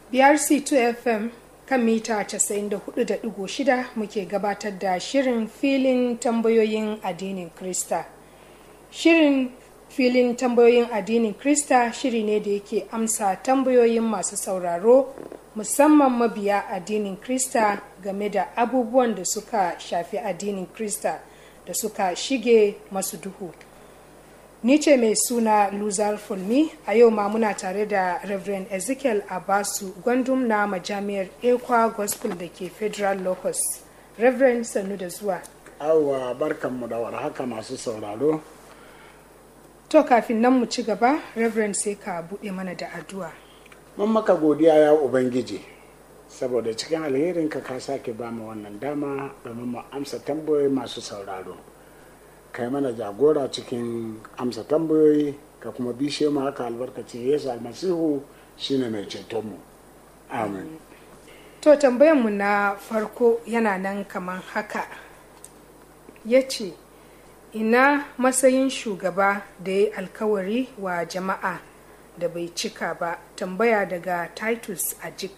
BRC2 FM kan mita 94.6 muke gabatar da shirin filin tambayoyin addinin Krista. Shirin filin tambayoyin addinin Krista shiri ne da yake amsa tambayoyin masu sauraro musamman mabiya addinin Krista game da abubuwan da suka shafi addinin Krista da suka shige masu duhu. Ni ce mai suna Luzar Fulmi a yau ma muna tare da Reverend Ezekiel Abasu gwandum na majami'ar Ekwa Gospel da ke Federal Locus. Reverend sannu da zuwa. Awa barkanmu da warhaka masu sauraro. To kafin nan mu ci gaba, Reverend sai ka buɗe mana da addu'a. Mun maka godiya ya Ubangiji, saboda cikin alherinka ka sake ba mu wannan dama domin mu amsa tambayoyi masu sauraro. Kai mana jagora cikin amsa tambayoyi ka kuma bishe mu haka albarkacin Yesu almasihu shine mai cetonmu. Amin. To tambayanmu na farko yana nan kaman haka. Ya ce, ina matsayin shugaba da ya yi alkawari wa jama'a da bai cika ba tambaya daga titus ajik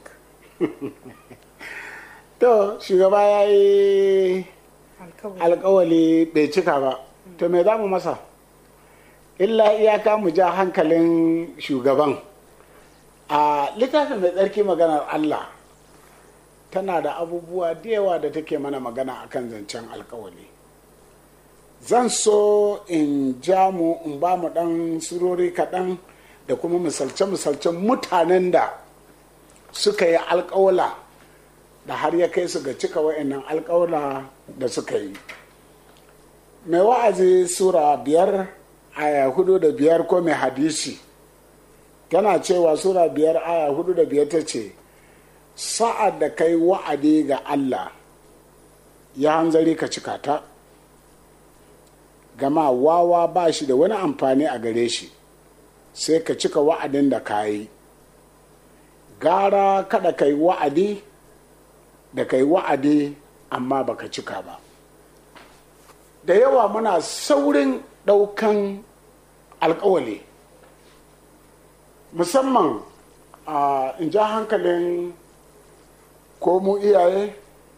To, shugaba ya yi alkawali bai cika ba, to me za mu masa? Illa iyaka mu ja hankalin shugaban. A littafin mai tsarki maganar Allah tana da abubuwa da yawa da take mana magana akan zancen alkawali. zan so in ja mu in ba mu ɗan surori kaɗan da kuma misalce-misalcen mutanen da suka yi alƙawla da har ya kai su ga cika wa'annan alƙawla da suka yi mai wa'azi sura biyar aya hudu da biyar ko mai hadisi tana cewa sura biyar aya hudu da biyar ta ce sa'ad da kai wa'adi ga allah ya hanzari ka cika ta gama wawa ba shi da wani amfani a gare shi sai ka cika wa'adin da ka yi gara kada ka yi wa'adi da ka yi wa'adi amma baka cika ba da yawa muna saurin ɗaukan alkawali musamman a in ja hankalin ko mu iyaye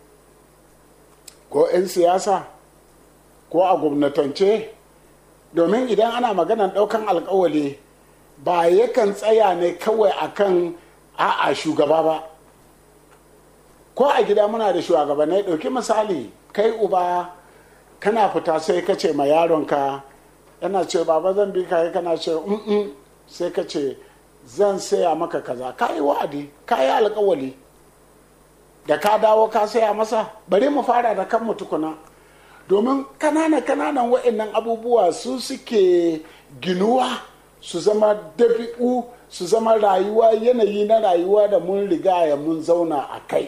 ko 'yan siyasa ko a gwamnatance domin idan ana maganar ɗaukan alkawali ba yakan tsaya ne kawai akan a'a shugaba ba ko a gida muna da shugabanai ɗauki misali kai uba kana fita sai ka ce ma yaronka yana ce baba zan bi ka kana ce mm sai ka ce zan saya maka kaza ka yi wa'adi ka yi alkawali da ka dawo ka saya masa bari mu fara da kanmu tukuna domin kanana kananan wa'annan abubuwa su suke ginuwa su zama dabi'u su zama rayuwa yanayi na rayuwa da mun rigaya mun zauna a kai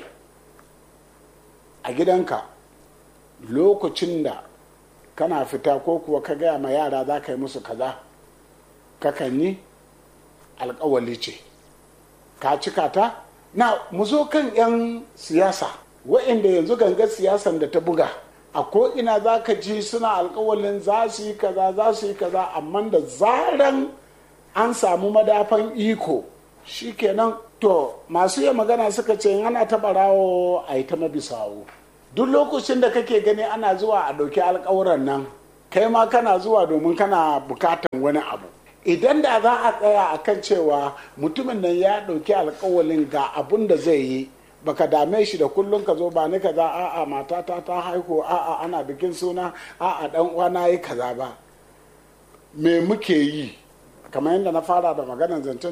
a gidanka lokacin da kana fita ko kuwa ka gaya ma yara za ka yi musu kaza kakan yi alkawali ce ka cika ta na mu zo kan 'yan siyasa wa'inda yanzu gangar siyasan da ta buga a ko'ina za ka ji suna alkawalin za su yi kaza za su yi kaza amma da zaran an samu madafan iko shikenan to masu yi magana suka ce ana taɓa rawo a yi ta mabisawo duk lokacin da kake gani ana zuwa a ɗauki alkawuran nan kai ma kana zuwa domin kana bukatan wani abu idan da za a tsaya a kan cewa mutumin nan ya ɗauki alkawalin ga abun da zai yi baka dame shi da kullum ka zo ba ni kaza a'a matata ta haihu a'a ana bikin suna a'a dan uwana yi kaza ba me muke yi kamar yadda na fara da maganar zancen